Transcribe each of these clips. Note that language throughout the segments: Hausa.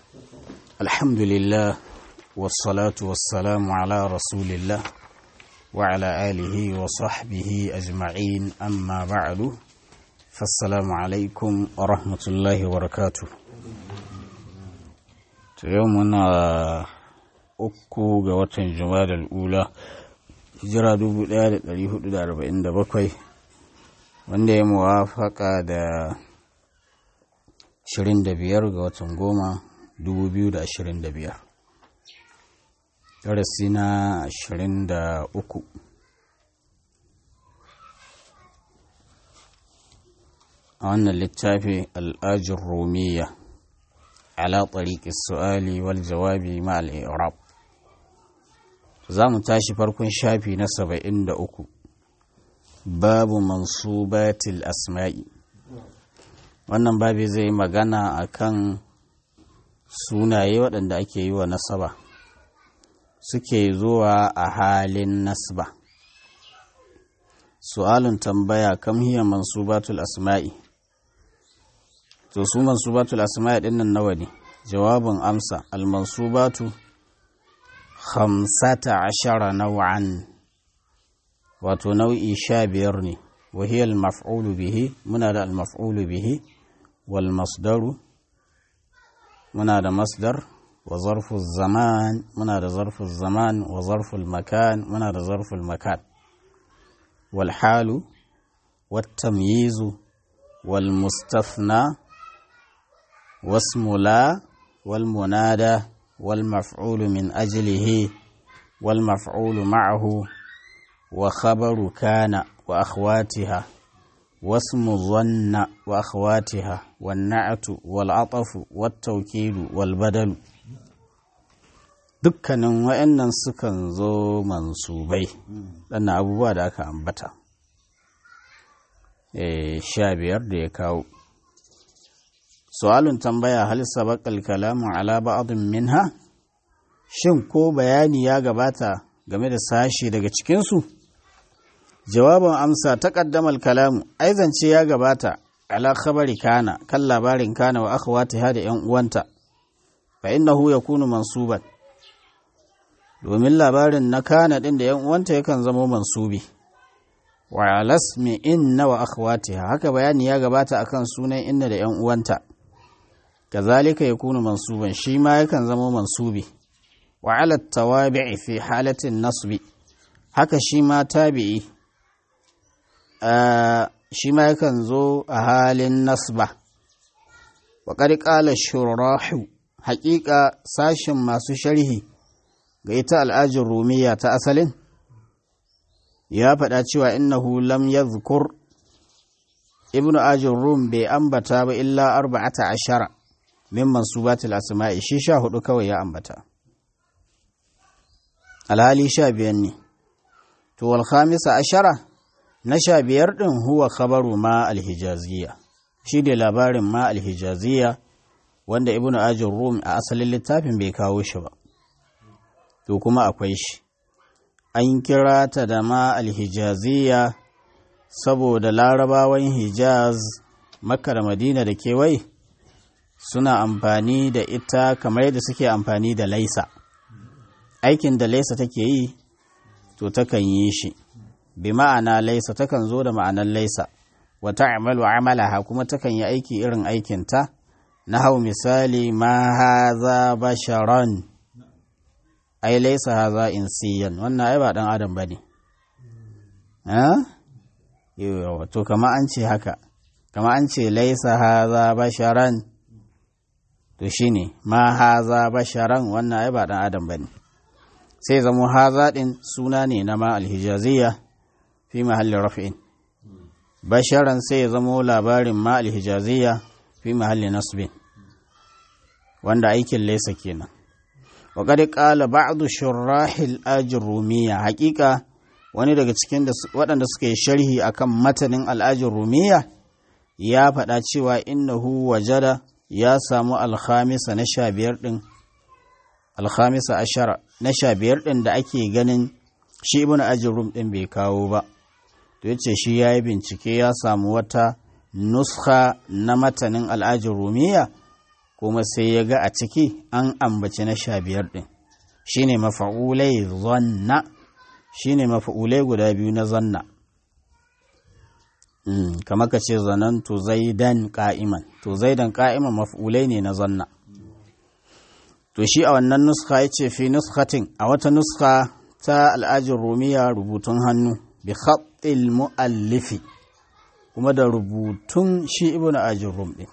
الحمد لله والصلاة والسلام على رسول الله وعلى آله وصحبه أجمعين أما بعد فالسلام عليكم ورحمة الله وبركاته يومنا uku ga watan jumadal ula hijira 1447 wanda ya muwafaka da 25 ga watan goma 2025 darasi na 23 a wannan littafi al'ajin romiya ala tsariƙi su'ali wal jawabi ma al'irab za mu tashi farkon shafi na 73 babu mansubatil asma'i wannan babi zai magana akan sunaye waɗanda ake yi wa nasaba suke zuwa a halin nasba su'alun tambaya kam hiya mansubatul asma'i to su mansubatul asma'i ɗin nan nawa ne jawabin amsa al-mansubatu khamsata ashara naw'an wato nau'i sha biyar ne wahiyar maf'ulu bihi muna da al-maf'ulu bihi wal masdaru muna da masdar wa zarfu zaman muna da zarfu zaman wa zarfu makan muna da zarfu makan wal halu wat tamyizu wal mustathna wasmu la wal munada wal maf'ulu min ajlihi wal maf'ulu ma'ahu وخبر كان وأخواتها واسم ظن وأخواتها والنعت والعطف والتوكيد والبدل dukkanin wa'annan sukan zo mansubai ɗannan abubuwa da aka ambata sha biyar da ya kawo su'alun tambaya hal sabaqal kalamu ala ba'dhin minha shin ko bayani ya gabata game da sashi daga cikinsu jawabin amsa ta ƙaddamar kalamu aizance ya gabata ala khabari kana kan labarin kana wa akhawatiha da yan uwanta fa innahu yakunu mansuban domin labarin na kana din da yan uwanta yakan zama mansubi wa alasmi inna wa akhawatiha haka bayani ya gabata akan sunan inna da yan uwanta kazalika yakunu mansuban shi ma yakan zama mansubi wa ala tawabi'i fi halatin nasbi haka shi ma tabi'i shi ma yakan zo a halin nasba wa ƙala shurahu haƙiƙa sashin masu sharhi ga ita al'ajin rumiya ta asalin ya faɗa cewa innahu lam yadhkur ibnu ajin rum bai ambata ba illa arba'ata ashara min mansubatil asma'i shi sha hudu kawai ya ambata alhali sha biyan ne to wal khamisa ashara na sha biyar ɗin huwa khabaru ma alhijaziya shi ne labarin ma alhijaziya wanda ibn ajin rum a asalin littafin bai kawo shi ba to kuma akwai shi an kira ta da ma alhijaziya saboda larabawan hijaz makka da madina da kewaye suna amfani da ita kamar yadda suke amfani da laisa aikin da laisa take yi to takan yi shi bi ma'ana laisa takan zo da ma'anar laisa wa ta'malu amalaha kuma takan yi aiki irin aikinta na hau misali ma haza basharan ai laisa haza insiyan wannan ai ba dan adam bane ha to kama an ce haka kama an ce laisa haza basharan to shine ma haza basharan wannan ai ba dan adam bane sai zamo haza din suna ne na ma alhijaziyya fi mahallin raf'in basharan sai ya zamo labarin ma alhijaziyya fi mahallin nasbin wanda aikin laysa kenan wa qad qala ba'd shurahil ajrumiyya haqiqa wani daga cikin waɗanda suka yi sharhi akan matanin al'ajin rumiya ya faɗa cewa innahu wajada ya samu alhamisa na sha biyar ɗin alhamisa ashara na sha biyar ɗin da ake ganin shi ibn ajin rum ɗin bai kawo ba to yace shi ya yi bincike ya samu wata nuskha na matanin al'ajin rumiya kuma sai ya ga a ciki an ambaci na sha biyar ɗin shi ne mafa'ulai zanna shi ne mafa'ulai guda biyu na zanna kama ka ce zanen to zaidan ka'iman to zaidan ka'iman mafa'ulai ne na zanna to shi a wannan nuska ya ce fi nuskatin a wata nuska ta al'ajin rumiya rubutun hannu bi khatil mu'allifi kuma da rubutun shi ibn ajin rum ɗin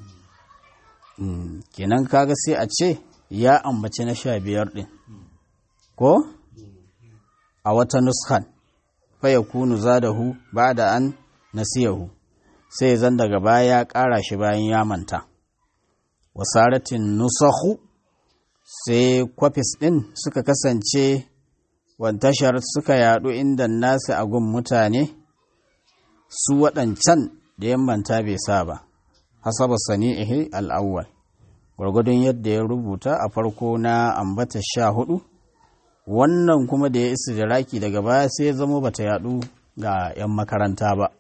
kenan kaga sai a ce ya ambaci na sha biyar ɗin ko a wata nuskan faya kunu zadahu ba da an nasiyahu sai zan daga baya ya ƙara shi bayan ya manta wasaratin nusahu sai kwafis ɗin suka kasance wantashar suka yaɗu inda nasu a gun mutane su waɗancan da yammanta bai sa ba hasaba sani'ihi al'awwal gwargwadon yadda ya rubuta a farko na ambata sha hudu wannan kuma da ya isa da raki daga baya sai ya zama bata yadu ga 'yan makaranta ba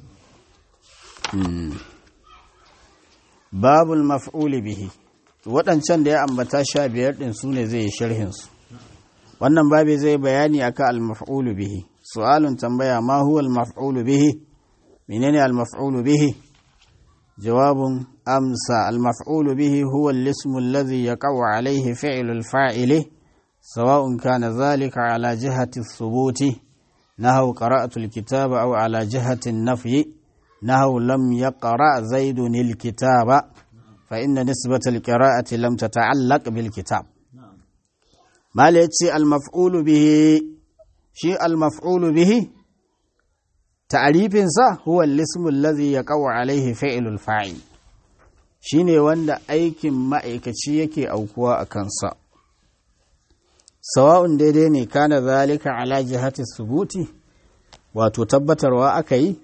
babul maf'uli bihi waɗancan da ya ambata sha biyar ɗin su ne zai yi sharhinsu wannan babi zai bayani akan al-maf'ulu bihi su'alun tambaya ma huwa al-maf'ulu bihi menene al-maf'ulu bihi جواب أمسى المفعول به هو الاسم الذي يقع عليه فعل الفاعل سواء كان ذلك على جهة الثبوت نهو قرأت الكتاب أو على جهة النفي نهو لم يقرأ زيد الكتاب فإن نسبة القراءة لم تتعلق بالكتاب ما ليتي المفعول به شيء المفعول به ta'arifinsa huwa lismul ladhi yaqau alaihi fi'lul fa'il shine wanda aikin ma'aikaci yake aukuwa a kansa sawa'un daidai ne kana zalika ala jihati subuti wato tabbatarwa aka yi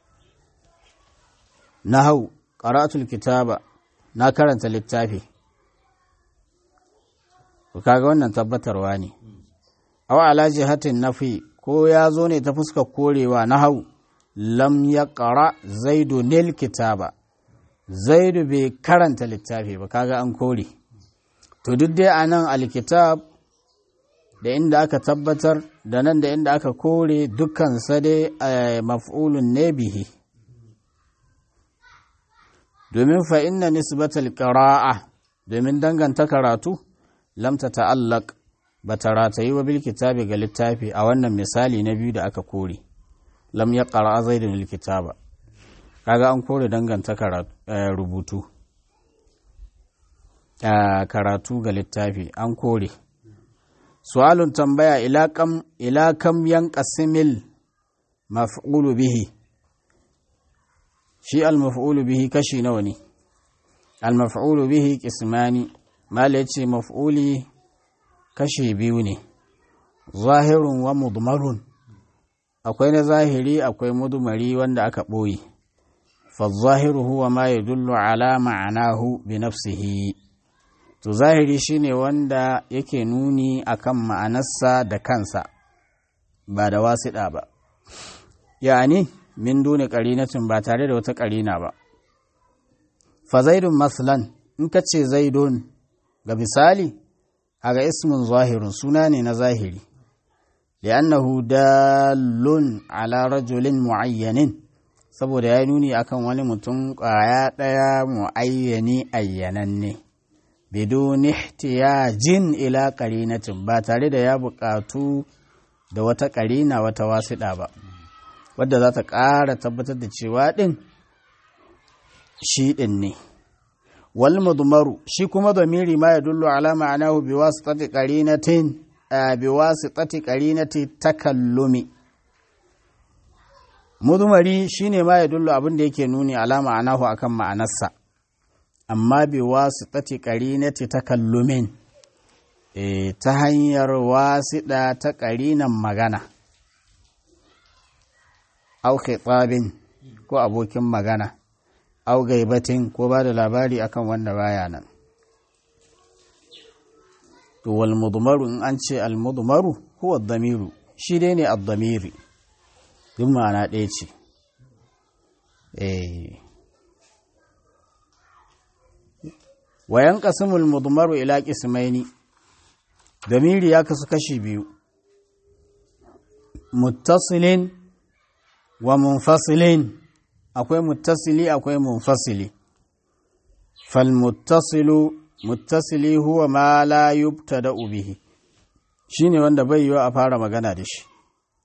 nahau qara'atul kitaba na karanta littafi kaga wannan tabbatarwa ne aw ala jihatin nafi ko ya zo ne ta fuskar korewa nahau lam ya ƙara zaidu nil kitaba zaidu bai karanta littafi ba kaga an kore to duk dai a nan alkitab da inda aka tabbatar da nan da inda aka kore dukkansa dai maf'ulun ne bihi domin fa inna nisbatal qira'a domin danganta karatu lam ta ta'allaq ba ta ratayi wa bil kitabi ga littafi a wannan misali na biyu da aka kore lam ya ƙara zaidun likitaba kaga an kore danganta rubutu karatu ga littafi an kore su'alun tambaya ila kam yan qasimil maf'ulu bihi shi al-maf'ulu bihi kashi nawa ne al-maf'ulu bihi qismani mala yace maf'uli kashi biyu ne zahirun wa mudmarun akwai na zahiri akwai mudumari wanda aka ɓoye fazahiru huwa ma ya dullu ala ma'anahu bi nafsihi to zahiri shine wanda yake nuni akan ma'anarsa da kansa ba da wasiɗa ba yani min duni ƙarinatin ba tare da wata ƙarina ba fa zaidun maslan in ka ce zaidun ga misali aga ismin zahirun suna ne na zahiri li'annahu dalun ala rajulin mu'ayyanin saboda ya nuni akan wani mutum ƙwaya ɗaya mu'ayyani ayyananne bidun ihtiyajin ila qarinatin ba tare da ya buƙatu da wata ƙarina wata wasiɗa ba wadda za ta ƙara tabbatar da cewa ɗin shi ɗin ne wal mudmaru shi kuma zamiri ma ya dullu ala ma'anahu bi wasitati qarinatin bi wasitati qarinati takallumi mudmari shine ma ya dullu abin da yake nuni ala ma'anahu akan ma'anarsa amma bi wasitati qarinati takallumin e, ta hanyar wasiɗa ta ƙarinan magana au khitabin ko abokin magana au gaibatin ko ba da labari akan wanda baya nan to wal mudmaru in an ce al mudmaru huwa damiru shi dai ne ad-damiri duk ma'ana ɗaya ce eh wayan qasimul mudmaru ila qismaini damiri ya kasu kashi biyu muttasilin wa munfasilin akwai muttasili akwai munfasili fal muttasilu muttasili huwa ma la yubtada bihi shine wanda bai yiwa a fara magana da shi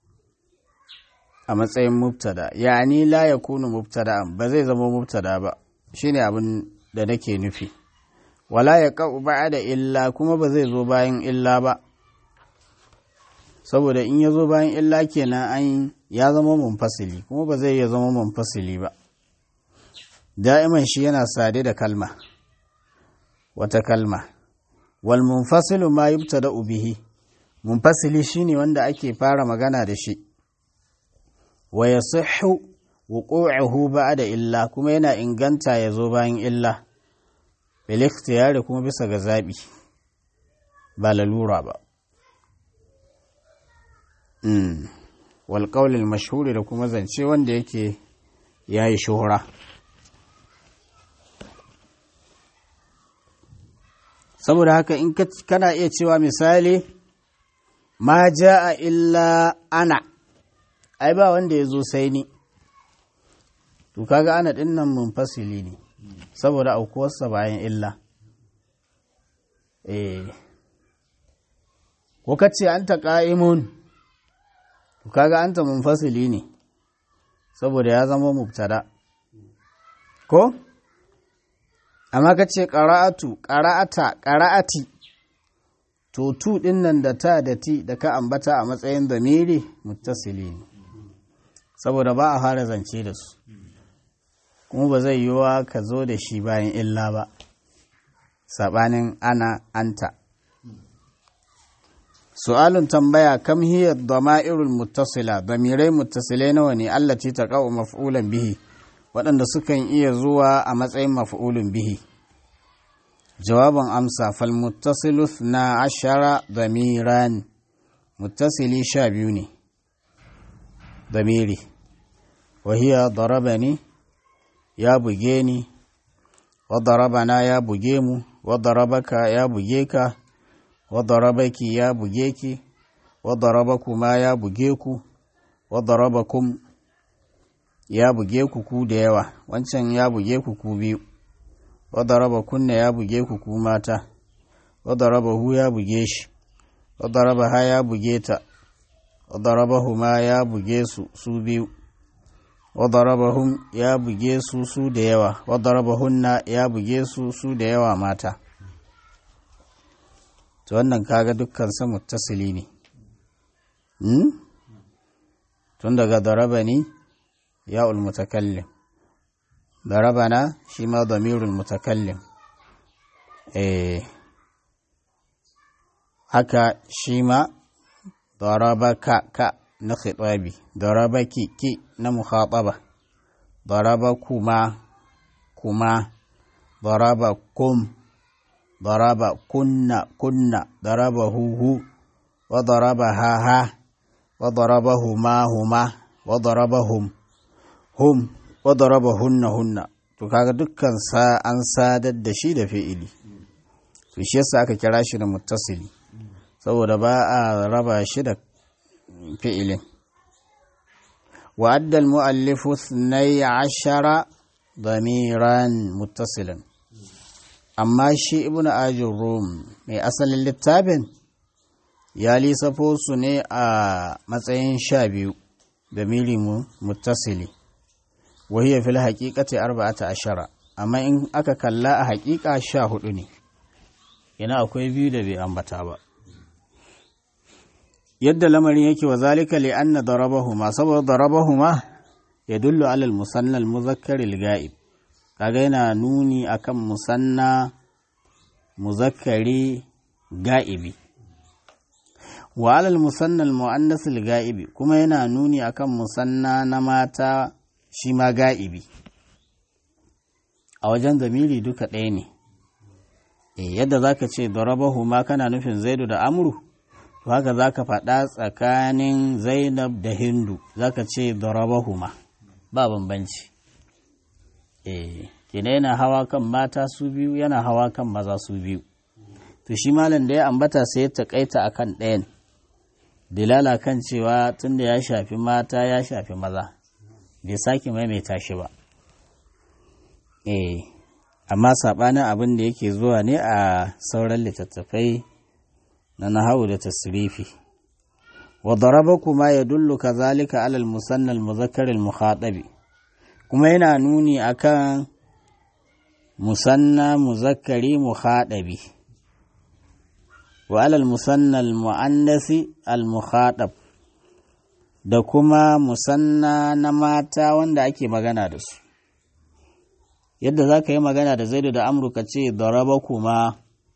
a matsayin mubtada yani la yakunu mubtada'an ba zai zama mubtada ba shine abin da nake nufi wala ya ƙa'u da illa kuma ba zai zo bayan illa ba saboda in ya zo bayan illa kenan an ya zama munfasili kuma ba zai iya zama munfasili ba da'iman shi yana sade da kalma wata kalma wal munfasilu ma yubtada bihi munfasili shine wanda ake fara magana da shi wa yasihhu wuqu'uhu ba'da illa kuma yana inganta ya zo bayan illa bil ikhtiyari kuma bisa ga zabi ba lalura ba mm wal qawl al mashhur da kuma zance wanda yake yayi shuhura saboda haka in kana iya cewa misali ma jaa illa ana ai ba wanda ya zo sai ni to kaga ana din nan munfasili ne saboda aukuwarsa bayan illa eh ko kace anta qa'imun to kaga anta munfasili ne saboda ya zama mubtada ko amma kace qara'atu qara'ata qara'ati to tu din nan da ta da ti da ka ambata a matsayin damiri muttasili ne saboda ba a fara zance da su kuma ba zai yiwuwa ka zo da shi bayan illa ba saɓanin ana anta su'alun tambaya kam hiya dama'irul muttasila damirai muttasilai nawa ne allati taqa'u maf'ulan bihi waɗanda sukan iya zuwa a matsayin maf'ulun bihi jawaban amsa fal muttasilu na ashara damiran muttasili sha biyu ne damiri wahiya darabani ya buge ni wadarabana ya buge mu wadarabaka ya buge ka wadarabaki ya buge ki wadarabakuma ya buge ku wadarabakum ya buge ku ku da yawa wancan ya buge ku ku biyu wadarabakunna ya buge ku ku mata wadarabahu ya buge shi wadarabaha ya buge ta wadarabahuma ya buge su su biyu wadarabahum ya buge su su da yawa wadarabahunna ya buge su su da yawa mata to wannan kaga dukkan sa muttasili ne hmm? tun daga darabani ya mutakallim darabana shi ma damirul mutakallim eh haka shi ma darabaka ka na khitabi darabaki ki na mukhataba darabakuma kuma darabakum daraba kunna kunna darabahu hu wa darabaha ha wa darabahuma huma wa darabahum hum wa darabahunna hunna to kaga dukkan sa an sadar da shi da fi'ili to shi yasa aka kira shi da muttasili saboda ba a raba shi da fi'ilin وأدى المؤلف اثني عشر ضميرا متصلا أما شي ابن آج الروم mai asalin littafin ya lissafo su ne a matsayin sha biyu da milimu muttasili wahiyar fil haƙiƙati arba'ata ashara amma in aka kalla a haƙiƙa sha hudu ne yana akwai biyu da bai ambata ba yadda lamarin yake wa zalika li anna darabahuma saboda darabahuma ya dullu alal musanna al-muzakkar al-ga'ib kaga yana nuni akan musanna muzakkari ga'ibi wa alal musanna al-muannas al-ga'ibi kuma yana nuni akan musanna na mata shi ma ga'ibi a wajen zamiri duka ɗaya ne yadda zaka ce darabahuma kana nufin zaidu da amru to haka za ka faɗa tsakanin zainab da hindu za ka ce darabahuma ba bambanci kina yana hawa kan mata su biyu yana hawa kan maza su biyu to shi malam da ya ambata sai ya takaita akan ɗayan dilala kan cewa tunda ya shafi mata ya shafi maza bai sake maimaita shi ba eh amma saɓanin abin da yake zuwa ne a sauran littattafai na nahawu da tasrifi wa darabakuma yadullu kazalika alal musanna al muzakkar al mukhatabi kuma yana nuni akan musanna muzakkari mukhatabi wa alal musanna al muannasi al mukhatab da kuma musanna na mata wanda ake magana da su yadda za ka yi magana da zaidu da amurka ce daraba kuma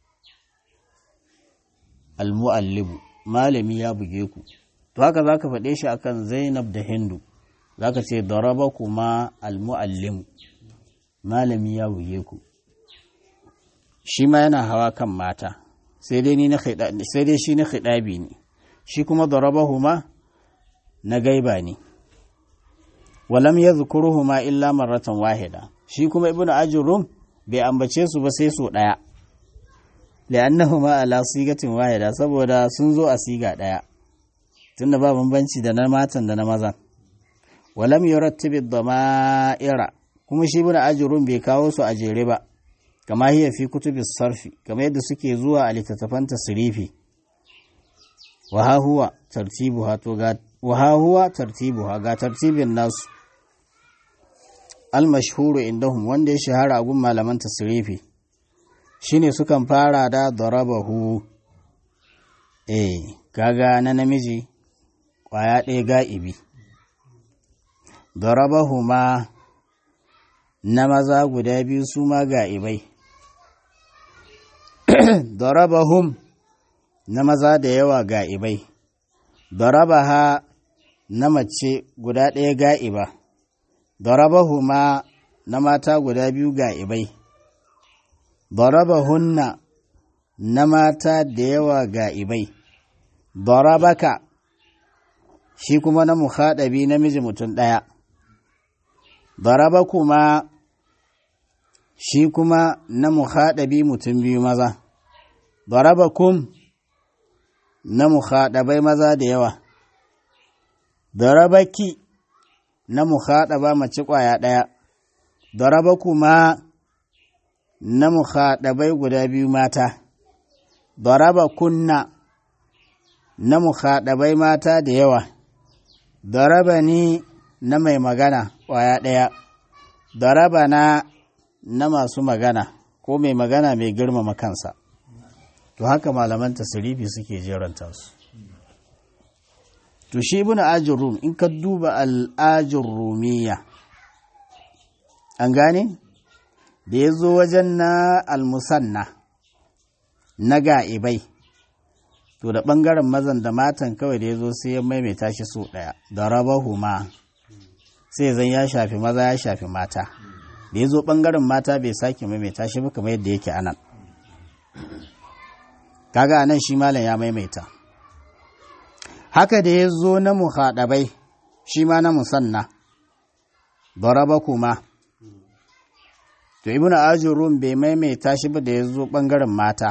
almu'allibu malami ya buge ku to haka za ka faɗe shi akan zainab da hindu za ka ce daraba kuma almu'allimu malami ya buge ku shi ma yana hawa kan mata sai dai shi na khidabi ne shi kuma daraba huma na gaiba ne walam ya zukuruhuma illa marratan wahida shi kuma ibn ajurum bai ambace su ba sai so ɗaya li'annahuma ala sigatin wahida saboda sun zo a siga ɗaya tunda ba bambanci da na matan da na mazan walam yurattibi dama'ira kuma shi ibn ajurum bai kawo su a jere ba kama hiya fi kutubis sarfi kama yadda suke zuwa a littattafan tasrifi wa ha huwa tartibuha to ga wa ha huwa tartibuha ga tartibin nasu almashhuru indahum wanda ya shahara a gun malaman tasrifi shine sukan fara da darabahu eh kaga na namiji kwaya ɗaya ga'ibi darabahu ma na maza guda biyu su ma ga'ibai darabahum na maza da yawa ga'ibai darabaha na mace guda ɗaya ga'iba darabahuma na mata guda biyu ga ibai darabahunna na mata da yawa ga ibai darabaka shi kuma na muhaɗabi namiji mutum ɗaya darabakuma shi kuma na muhaɗabi mutum biyu maza darabakum na muhaɗabai maza da yawa darabaki na muhaɗaba mace ƙwaya ɗaya, daraba kuma na muhaɗabai guda biyu mata, daraba kunna na muhaɗabai mata da yawa, daraba ni na mai magana ƙwaya ɗaya, daraba na na masu magana ko mai magana mai girmama kansa. To haka malaman tasirifi suke jeranta su. to shi ibn ajin rum in ka duba al'ajin rumiya an gane da ya zo wajen na almusanna na ga'ibai to da ɓangaren mazan da matan kawai da ya zo sai ya maimaita shi so ɗaya da raba huma sai zan ya shafi maza ya shafi mata da ya zo ɓangaren mata bai sake maimaita shi ba kamar yadda yake anan kaga anan shi malam ya maimaita haka da ya zo na muhaɗabai shi ma na musanna baraba kuma to ibn ajurun bai maimaita shi ba da ya zo ɓangaren mata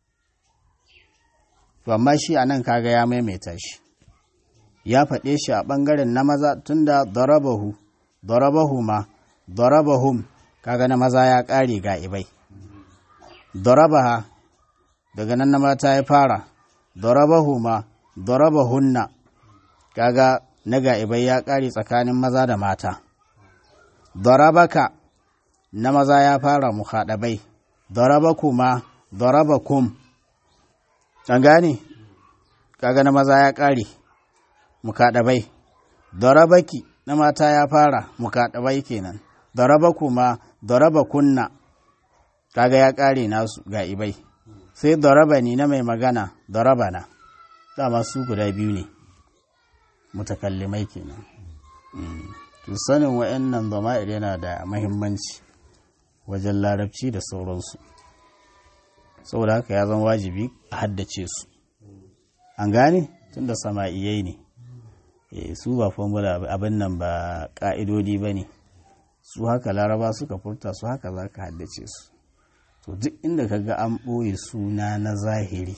to amma shi a nan kaga ya maimaita shi ya faɗe shi a ɓangaren na maza tunda darabahu darabahu ma darabahum kaga na maza ya ƙare ga ibai darabaha daga nan na mata ya fara darabahu ma hunna kaga na ga'ibai ya ƙare tsakanin maza da mata darabaka na maza ya fara muhaɗabai darabakuma darabakum an gane kaga na maza ya ƙare mukaɗabai darabaki na mata ya fara mukaɗabai kenan darabakuma darabakunna kaga ya ƙare nasu ga'ibai sai darabani na mai magana darabana dama su guda biyu ne mutakallimai kenan to sanin wa'annan zama'ir yana da mahimmanci wajen larabci da sauransu saboda haka ya zama wajibi a haddace su an gane tun da sama'iyai ne su ba formula abin nan ba ƙa'idodi ba ne su haka laraba suka furta su haka za ka haddace su to duk inda ka ga an ɓoye suna na zahiri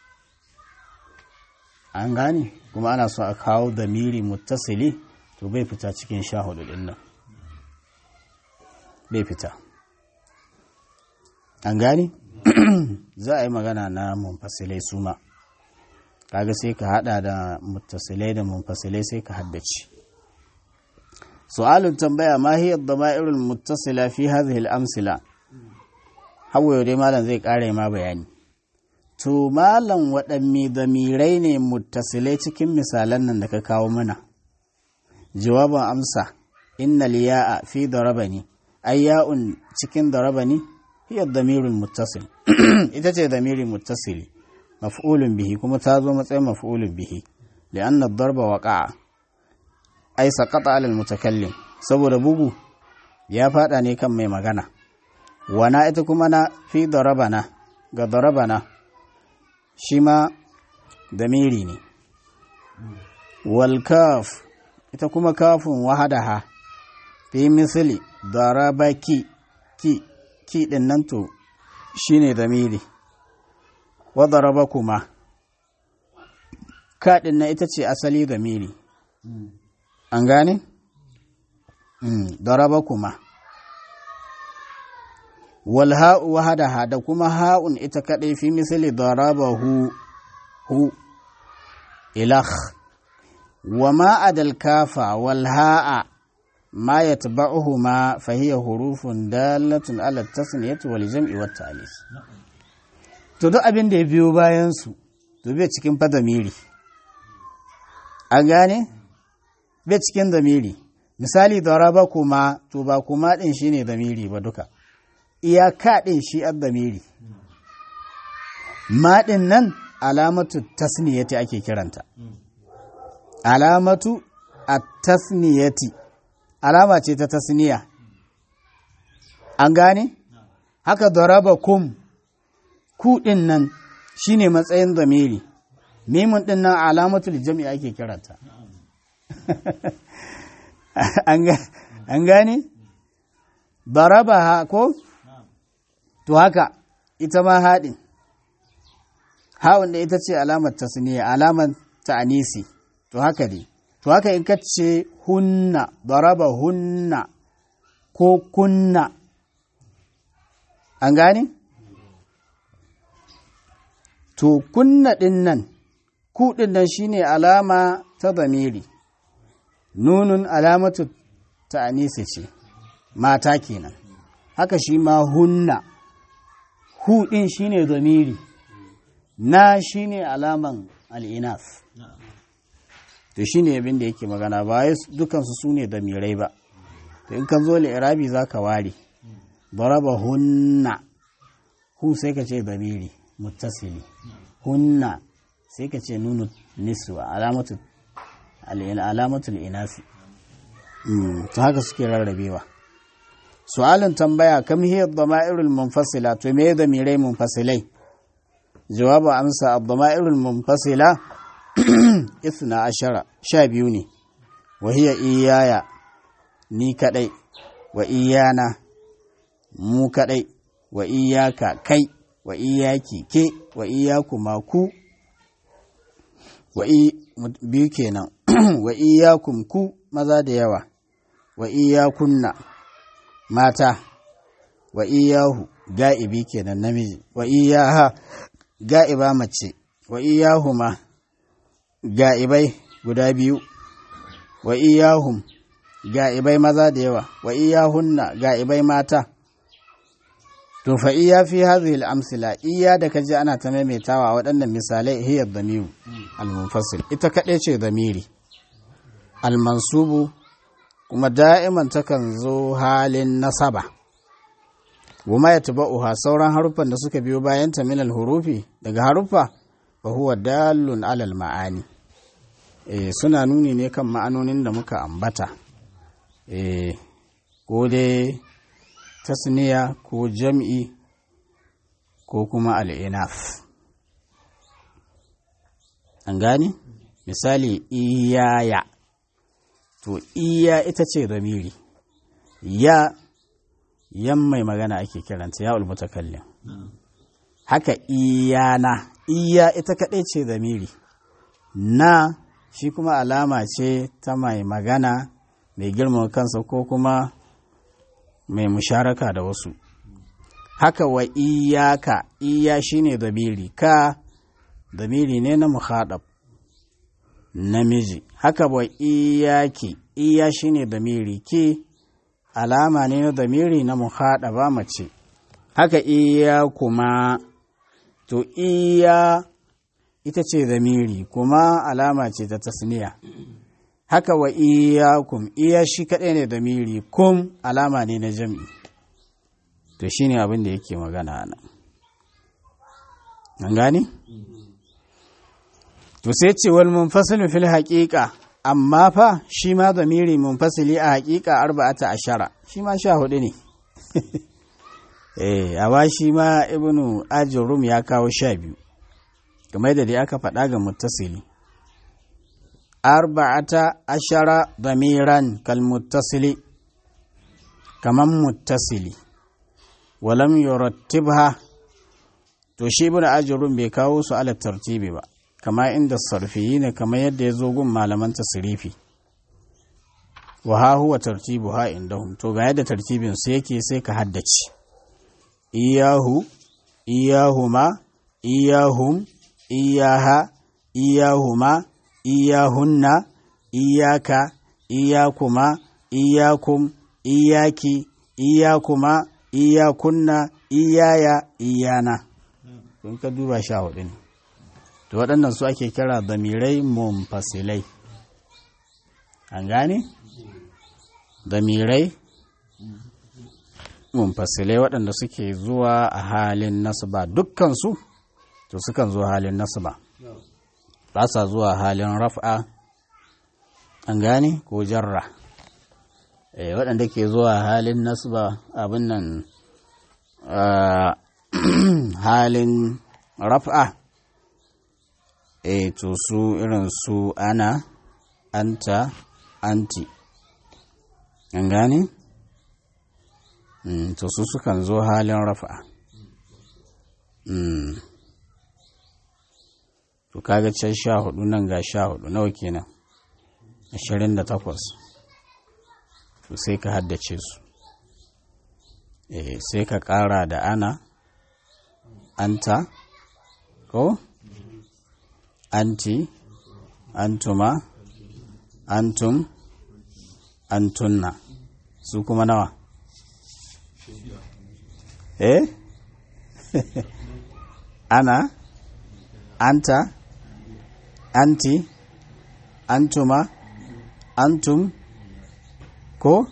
an gane kuma ana so a kawo damiri muttasili to bai fita cikin sha hudu din nan bai fita an gane za a yi magana na munfasilai su ma kaga sai ka hada da muttasilai da munfasilai sai ka haddace su'alun tambaya ma hiya dama'irul muttasila fi hadhihi al-amsila hawaye dai malam zai kare ma bayani to malam waɗanne damirai ne muttasilai cikin misalan nan da ka kawo mana jawabin amsa inna liya'a fi darabani ayya'un cikin darabani hiya damirul muttasil ita ce damirin muttasili maf'ulun bihi kuma ta zo matsayin maf'ulun bihi li'anna darba waqa'a ai saqata 'ala al-mutakallim saboda bugu ya fada ne kan mai magana wana ita kuma na fi darabana ga darabana shi ma damiri ne wal kaf ita kuma kafin wahadaha fi misali darabaki ki ki din nan to shine damiri wa darabakuma ka din nan ita ce asali damiri an gane darabakuma wal ha'u wahadaha da kuma ha'un ita kadai fi misali darabahu hu ilah wa ma adal kafa wal ha'a ma yatba'uhuma fa hiya hurufun dalatun ala tasniyati wal jam'i wat ta'lis to duk abin da ya biyo bayan su to bai cikin fadamiri an gane bai cikin damiri misali daraba kuma to ba kuma din shine damiri ba duka iyaka ɗin shi addamiri maɗin nan alamatu tasniyati ake kiranta alamatu a tasniyati alama ce ta tasniya an gane haka daraba kum ku ɗin nan shine matsayin zamiri mimun ɗin nan alamatul jami'a ake kiranta an gane daraba ha ko to haka ita ma haɗin hawan da ita ce alamar tasniya alamar ta'anisi to haka ne to haka in ka ce hunna daraba hunna ko kunna an gane to kunna ɗin nan ku ɗin nan shine alama ta zamiri nunun alamatu ta'anisi ce mata kenan haka shi ma hunna hu ɗin shi ne zamiri na shi ne alaman al'inas to shi ne abin da yake magana ba ya dukansu su ne damirai ba to in kan zo irabi za ka ware baraba hunna hu sai ka ce zamiri muttasili hunna sai ka ce nunu niswa alamatul inasi to haka suke rarrabewa su'alin tambaya kam hiya dama'irul munfasila to me da mirai munfasilai jawabu amsa ad-dama'irul munfasila isna ashara sha biyu ne wa hiya iyaya ni kadai wa iyana mu kadai wa iyaka kai wa iyaki ke wa iyakuma ku wa biyu kenan wa iyakum ku maza da yawa wa iyakunna mata wa iyahu ga'ibi kenan namiji wa iyaha ga'iba mace wa iyahuma ga'ibai guda biyu wa iyahum ga'ibai maza da yawa wa iyahunna ga'ibai mata to fa iya fi hadhihi al-amsila iya da kaji ana ta maimaitawa waɗannan misalai hiya dhamiru al-munfasil ita kaɗai ce dhamiri al-mansubu kuma da'iman takan zo halin nasaba goma ya uha sauran haruffan da suka biyo bayan ta minal hurufi daga haruffa fa huwa dalun alal ma'ani e, suna nuni ne kan ma'anonin da muka ambata e, ko dai tasniya ko jam'i ko kuma al'inaf an gani misali iyaya to iya ita ce zamiri ya yan mai magana ake kiranta ya ulmutakallim haka iyana iya ita kaɗai ce zamiri na shi kuma alama ce ta mai magana mai girman kansa ko kuma mai musharaka da wasu haka wa iyaka iya shine zamiri ka zamiri ne na muhadab namiji haka wa iyaki iya shine zamiri ki alama ne na zamiri na muhadaba mace haka iya kuma to iya ita ce zamiri kuma alama ce ta tasniya haka wa iyakum iya shi kaɗai ne zamiri kum alama ne na jam'i to shi ne abin da yake magana nan an gani? to sai ce wal munfasilu fil haƙiƙa amma fa shi ma zamiri munfasili a haƙiƙa arba'ata ashara shi ma sha hudu ne eh amma shi ma ibnu ajrum ya kawo sha biyu kamar da dai aka faɗa ga muttasili arba'ata ashara damiran kal muttasili kaman muttasili walam yurattibha to shi ibnu ajrum bai kawo su ala tartibi ba kama inda sarfiyi ne kamar yadda ya zo gun malaman tasrifi wa ha huwa tartibuha indahum to ga yadda tartibin su yake sai ka haddace iyahu iyahuma iyahum iyaha iyahuma iyahunna iyaka iyakuma iyakum iyaki iyakuma iyakunna iyaya iyana kun ka duba sha hudu ne to waɗannan su ake kira damirai mumfasilai an gane damirai munfasilai waɗanda suke zuwa a halin nasaba dukkansu to sukan zuwa halin nasaba ba sa zuwa halin raf'a an gane ko jarra e, waɗanda ke zuwa halin nasaba abin nan halin raf'a e to su irin su ana anta anti an gane? Mm, to su sukan zo halin rafa mm. to kaga can sha hudu nan ga sha hudu nawa kenan ashirin da takwas to sai ka haddace su eh, sai ka kara da ana anta ko anti antuma antum antunna su kuma nawa eh ana anta anti antuma antum ko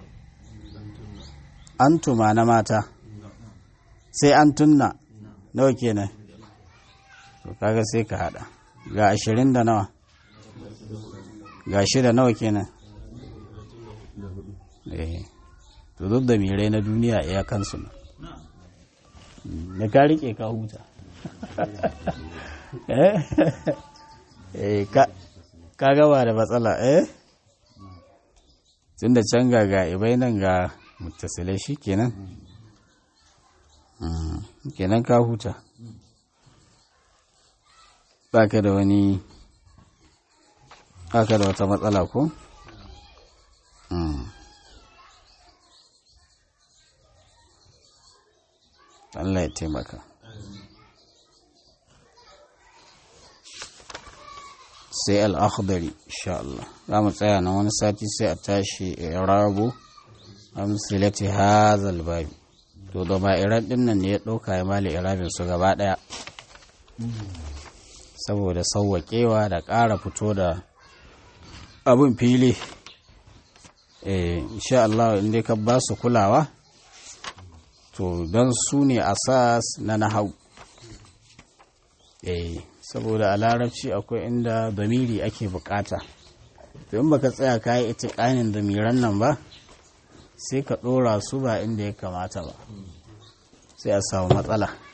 antuma na mata sai antunna nawa kenan to kaga sai ka hada ga ashirin da nawa ga shida nawa kenan eh to duk da mirai na duniya iya kansu da ka rike ka huta eh ka gaba da matsala eh tun da can ga ga ibai nan ga mutasilai shi kenan kenan ka huta ba ka da wani ba ka da wata matsala ko? Allah ya taimaka. Sai al'akhdari, insha Allah. Za mu tsaya na wani sati sai a tashi irabu amsilati hazal babi. To, da ba iran ɗin nan ne ya ɗauka ya mali irabin su gaba ɗaya. Saboda sauwaƙewa da ƙara fito da abin fili. Eh, insha Allah, inda ka ba su kulawa. to don su ne asas na nahau eh saboda a larabci akwai inda damiri ake bukata to in baka tsaya ka yi itiƙanin damiran nan ba sai ka ɗora su ba inda ya kamata ba sai a samu matsala